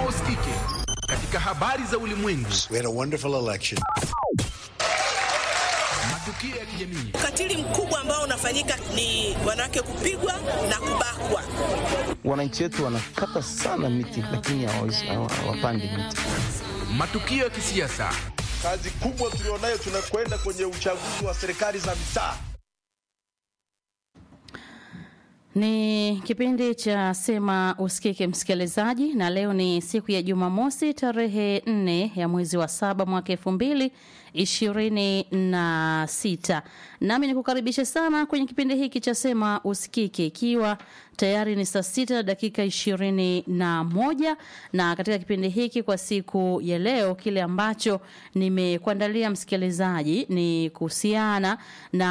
usikike katika habari za ulimwengu, We had a wonderful election. matukio ya kijamii, Ukatili mkubwa ambao unafanyika ni wanawake kupigwa na kubakwa. Wananchi wetu wanakata sana miti, lakini hawawezi- hawa- hawapandi miti. matukio ya kisiasa, Kazi kubwa tulionayo, tunakwenda kwenye uchaguzi wa serikali za mitaa. Ni kipindi cha Sema Usikike, msikilizaji, na leo ni siku ya Jumamosi tarehe nne ya mwezi wa saba mwaka elfu mbili ishirini na sita. Nami nikukaribishe sana kwenye kipindi hiki cha Sema Usikike, ikiwa tayari ni saa sita na dakika ishirini na moja na katika kipindi hiki kwa siku ya leo, kile ambacho nimekuandalia msikilizaji ni kuhusiana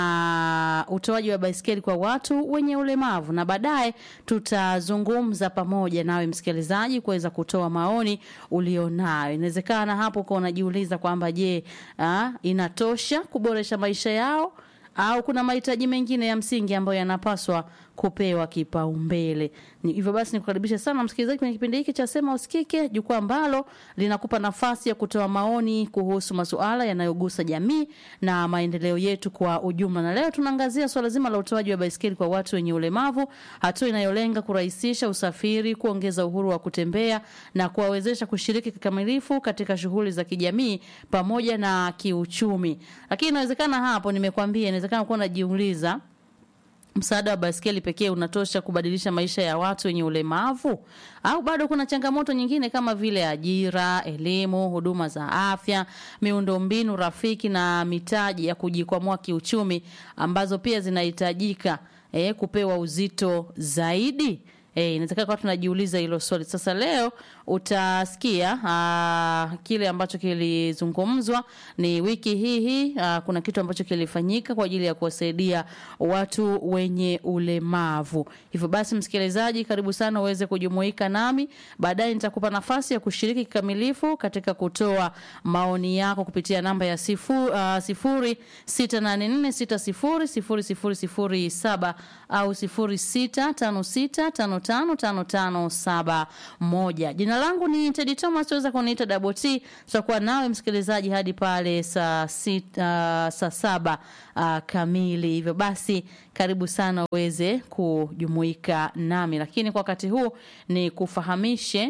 na utoaji wa baiskeli kwa watu wenye ulemavu, na baadaye tutazungumza pamoja nawe msikilizaji kuweza kutoa maoni ulionayo. Inawezekana hapo uko unajiuliza kwamba je, ah, inatosha kuboresha maisha yao au kuna mahitaji mengine ya msingi ambayo yanapaswa kupewa kipaumbele. Ni hivyo basi nikukaribisha sana msikilizaji kwenye kipindi hiki cha Sema Usikike, jukwaa ambalo linakupa nafasi ya kutoa maoni kuhusu masuala yanayogusa jamii na maendeleo yetu kwa ujumla. Na leo tunaangazia swala zima la utoaji wa baiskeli kwa watu wenye ulemavu, hatua inayolenga kurahisisha usafiri, kuongeza uhuru wa kutembea na kuwawezesha kushiriki kikamilifu katika shughuli za kijamii pamoja na kiuchumi. Lakini inawezekana hapo, nimekwambia, inawezekana kuwa unajiuliza msaada wa baskeli pekee unatosha kubadilisha maisha ya watu wenye ulemavu au bado kuna changamoto nyingine kama vile ajira, elimu, huduma za afya, miundombinu rafiki na mitaji ya kujikwamua kiuchumi ambazo pia zinahitajika eh, kupewa uzito zaidi? Eh, inawezekana kwa tunajiuliza hilo swali. Sasa leo utasikia aa, kile ambacho kilizungumzwa ni wiki hii hii aa, kuna kitu ambacho kilifanyika kwa ajili ya kuwasaidia watu wenye ulemavu. Hivyo basi, msikilizaji, karibu sana uweze kujumuika nami. Baadaye nitakupa nafasi ya kushiriki kikamilifu katika kutoa maoni yako kupitia namba ya sifu, uh, sifuri sita nane nne sita sifuri sifuri sifuri sifuri saba au sifuri sita tano sita tano tano tano tano saba moja. Jina langu ni Tedi Thomas, waweza kuniita Double T. Tutakuwa nawe msikilizaji hadi pale saa sita, uh, saa saba uh, kamili. Hivyo basi karibu sana uweze kujumuika nami, lakini kwa wakati huu ni kufahamishe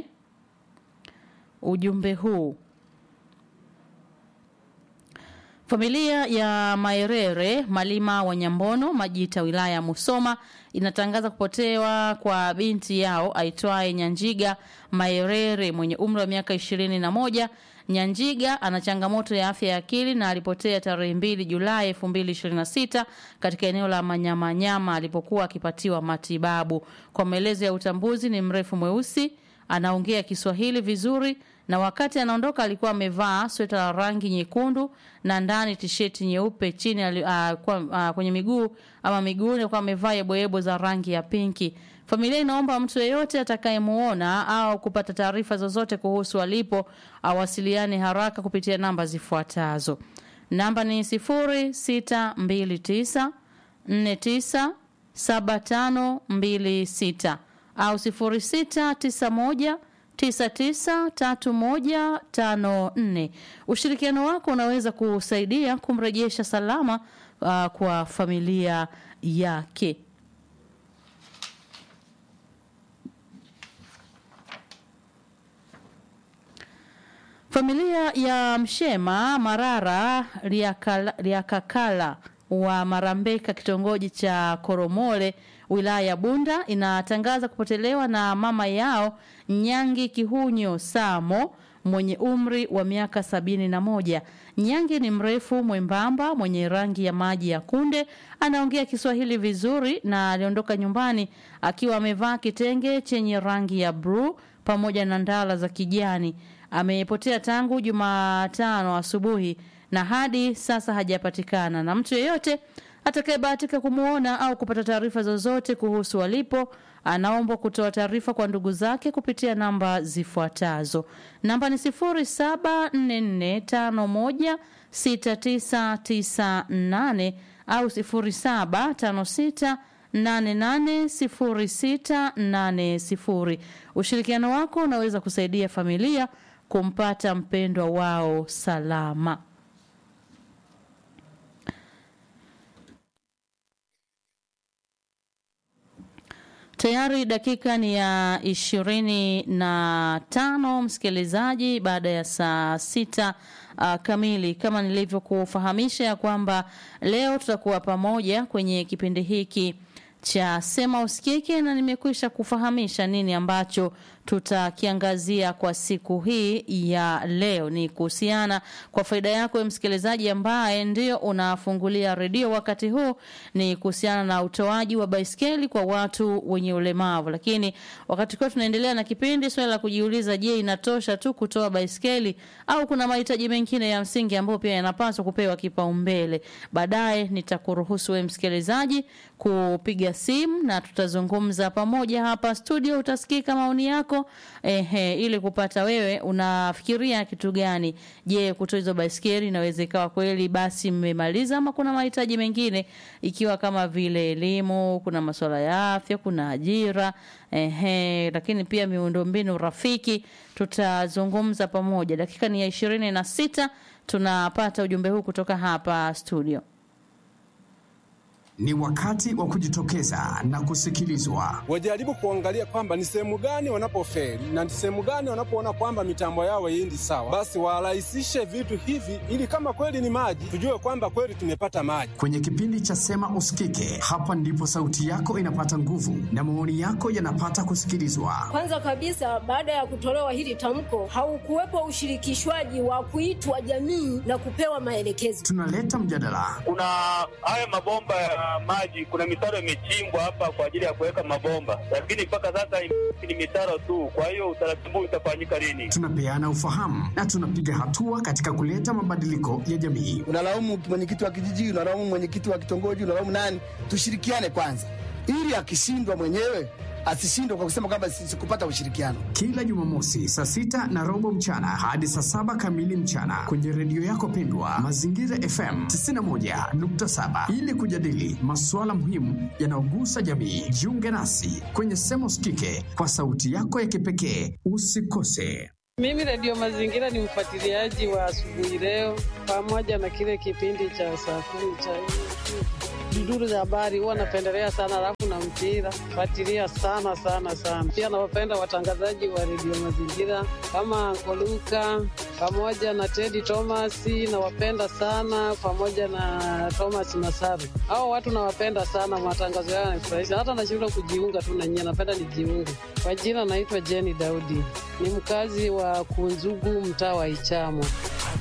ujumbe huu. Familia ya Maerere Malima wa Nyambono Majita wilaya ya Musoma inatangaza kupotewa kwa binti yao aitwaye Nyanjiga Maerere mwenye umri wa miaka ishirini na moja. Nyanjiga ana changamoto ya afya ya akili na alipotea tarehe mbili Julai elfu mbili ishirini na sita katika eneo la Manyamanyama alipokuwa akipatiwa matibabu. Kwa maelezo ya utambuzi, ni mrefu mweusi, anaongea Kiswahili vizuri na wakati anaondoka alikuwa amevaa sweta la rangi nyekundu na ndani tisheti nyeupe chini ali, uh, kwa, uh, kwenye miguu ama miguuni alikuwa amevaa yeboyebo za rangi ya pinki. Familia inaomba mtu yeyote atakayemuona au kupata taarifa zozote kuhusu alipo awasiliane haraka kupitia namba zifuatazo. Namba ni sifuri sita mbili tisa nne tisa saba tano mbili sita au sifuri sita tisa moja 993154. Ushirikiano wako unaweza kusaidia kumrejesha salama uh, kwa familia yake. Familia ya Mshema Marara Riakala, Riakakala wa Marambeka kitongoji cha Koromole wilaya ya Bunda inatangaza kupotelewa na mama yao Nyangi Kihunyo Samo mwenye umri wa miaka sabini na moja. Nyangi ni mrefu mwembamba mwenye rangi ya maji ya kunde, anaongea Kiswahili vizuri na aliondoka nyumbani akiwa amevaa kitenge chenye rangi ya bluu pamoja na ndala za kijani. Amepotea tangu Jumatano asubuhi na hadi sasa hajapatikana na mtu yeyote atakayebahatika kumwona au kupata taarifa zozote kuhusu walipo anaombwa kutoa taarifa kwa ndugu zake kupitia namba zifuatazo. Namba ni sifuri saba nne nne tano moja sita tisa tisa nane au sifuri saba tano sita 880680. Ushirikiano wako unaweza kusaidia familia kumpata mpendwa wao salama. Tayari dakika ni ya ishirini na tano msikilizaji, baada ya saa sita uh, kamili, kama nilivyokufahamisha ya kwamba leo tutakuwa pamoja kwenye kipindi hiki cha Sema Usikike, na nimekwisha kufahamisha nini ambacho tutakiangazia kwa siku hii ya leo. Ni kuhusiana kwa faida yako msikilizaji ambaye ndio unafungulia redio wakati huu, ni kuhusiana na utoaji wa baiskeli kwa watu wenye ulemavu. Lakini wakati kwa tunaendelea na kipindi, swali la kujiuliza, je, inatosha tu kutoa baiskeli au kuna mahitaji mengine ya msingi ambayo pia yanapaswa kupewa kipaumbele? Baadaye nitakuruhusu wewe msikilizaji kupiga simu na tutazungumza pamoja hapa studio, utasikika maoni yako ehe, ili kupata wewe unafikiria kitu gani. Je, kutoa hizo baiskeli inaweza ikawa kweli basi mmemaliza, ama kuna mahitaji mengine, ikiwa kama vile elimu, kuna masuala ya afya, kuna ajira ehe, lakini pia miundombinu rafiki. Tutazungumza pamoja. Dakika ni ya ishirini na sita tunapata ujumbe huu kutoka hapa studio. Ni wakati wa kujitokeza na kusikilizwa. wajaribu kuangalia kwamba ni sehemu gani wanapofeli na ni sehemu gani wanapoona kwamba mitambo yao haiendi sawa, basi warahisishe vitu hivi, ili kama kweli ni maji, tujue kwamba kweli tumepata maji. Kwenye kipindi cha Sema Usikike, hapa ndipo sauti yako inapata nguvu na maoni yako yanapata kusikilizwa. Kwanza kabisa, baada ya kutolewa hili tamko, haukuwepo ushirikishwaji wa kuitwa jamii na kupewa maelekezo. Tunaleta mjadala, kuna haya mabomba ya maji, kuna mitaro imechimbwa hapa kwa ajili ya kuweka mabomba, lakini mpaka sasa ni mitaro tu. Kwa hiyo utaratibu utafanyika lini? tunapeana ufahamu na tunapiga hatua katika kuleta mabadiliko ya jamii. unalaumu mwenyekiti wa kijiji, unalaumu mwenyekiti wa kitongoji, unalaumu nani? Tushirikiane kwanza, ili akishindwa mwenyewe asishindwe kwa kusema kwamba si- sikupata ushirikiano. Kila Jumamosi saa sita na robo mchana hadi saa saba kamili mchana kwenye redio yako pendwa Mazingira FM 91.7 ili kujadili masuala muhimu yanayogusa jamii. Jiunge nasi kwenye Sema Usikike kwa sauti yako ya kipekee. Usikose. Mimi Redio Mazingira ni mfuatiliaji wa asubuhi leo, pamoja na kile kipindi cha saa kumi cha duduru za habari, huwa napendelea sana, alafu na mpira fuatilia sana sana sana. Pia nawapenda watangazaji wa Redio Mazingira kama Koluka pamoja na Teddy Thomas, nawapenda sana, pamoja na Thomas Masaru. Hao watu nawapenda sana, matangazo yao yanafurahisha, hata nashindwa kujiunga tu na nyie, napenda nijiunge. Kwa jina naitwa Jenny Daudi, ni mkazi wa Kunzugu, mtaa wa Ichamo.